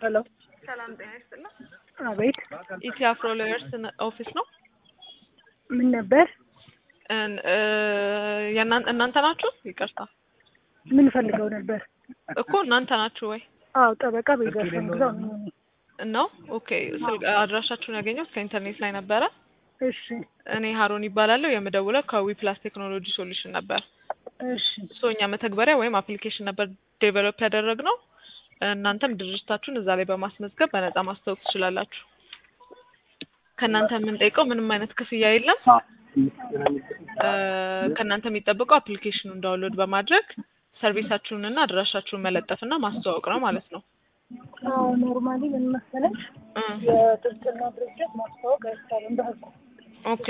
ሄሎ ሰላም ጤና ይስጥልኝ። አቤት ኢትዮ አፍሮ ሎየርስ ኦፊስ ነው። ምን ነበር? እን- እ የእናን- እናንተ ናችሁ? ይቅርታ ምን ፈልገው ነበር? እኮ እናንተ ናችሁ ወይ አዎ ጠበቃ ቤዛሸን ግዛው ነኝ እኔ። ነው? ኦኬ ስልክ አድራሻችሁን ያገኘሁት ከኢንተርኔት ላይ ነበረ። እሺ እኔ ሀሮን ይባላለሁ። የምደውለው ከዊ ፕላስ ቴክኖሎጂ ሶሉሽን ነበር። እሺ ሶ እኛ መተግበሪያ ወይም አፕሊኬሽን ነበር ዴቨሎፕ ያደረግነው። እናንተም ድርጅታችሁን እዛ ላይ በማስመዝገብ በነጻ ማስታወቅ ትችላላችሁ። ከእናንተ የምንጠይቀው ምንም አይነት ክፍያ የለም። እ ከእናንተ የሚጠበቀው አፕሊኬሽኑን ዳውንሎድ በማድረግ ሰርቪሳችሁንና አድራሻችሁን መለጠፍና ማስተዋወቅ ነው ማለት ነው። አዎ ኖርማሊ ምን መሰለሽ እ የጥብቅና ድርጅት ማስታወቅ አይቻልም በህጉ ኦኬ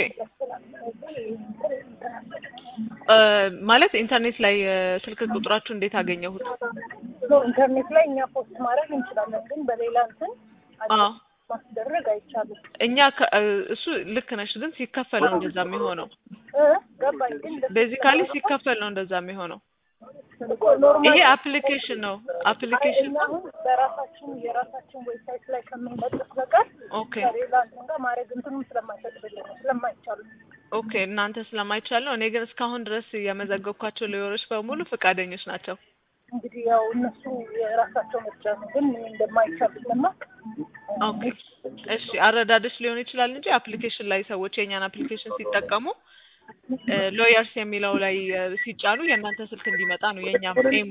እ ማለት ኢንተርኔት ላይ እ ስልክ ቁጥራችሁ እንዴት አገኘሁት? ኖ ኢንተርኔት ላይ እኛ ፖስት ማድረግ እንችላለን፣ ግን በሌላ እንትን አዎ ማስደረግ አይቻልም። እኛ ከ- እ እሱ ልክ ነሽ፣ ግን ሲከፈል ነው እንደዛ የሚሆነው። እ ገባኝ ግን ቤዚካሊ ሲከፈል ነው እንደዛ የሚሆነው። ኖርማሊ ይሄ አፕሊኬሽን ነው። አፕሊኬሽን እኛ አሁን በራሳችን የራሳችን ዌብሳይት ላይ ከምንለጥፍ በቀር ኦኬ ከሌላ እንትን ጋር ማድረግ እንትኑም ስለማይፈቅድልን ነው ስለማይቻሉ ኦኬ እናንተ ስለማይቻል ነው። እኔ ግን እስካሁን ድረስ የመዘገብኳቸው ሎየሮች በሙሉ ፈቃደኞች ናቸው። እንግዲህ ያው እነሱ የራሳቸው ምርጫ ነው፣ ግን እኔ እንደማይቻል ስለማውቅ ኦኬ እሺ፣ አረዳደሽ ሊሆን ይችላል እንጂ አፕሊኬሽን ላይ ሰዎች የእኛን አፕሊኬሽን ሲጠቀሙ ሎየርስ የሚለው ላይ እ ሲጫኑ የእናንተ ስልክ እንዲመጣ ነው የእኛም ኤሙ።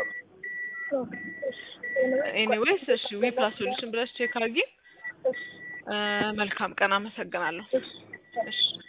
ኤኒዌይስ እሺ ዊ ፕላስ ሶሉሽን ብለሽ ቼክ አድርጊ። እ መልካም ቀን፣ አመሰግናለሁ። እሺ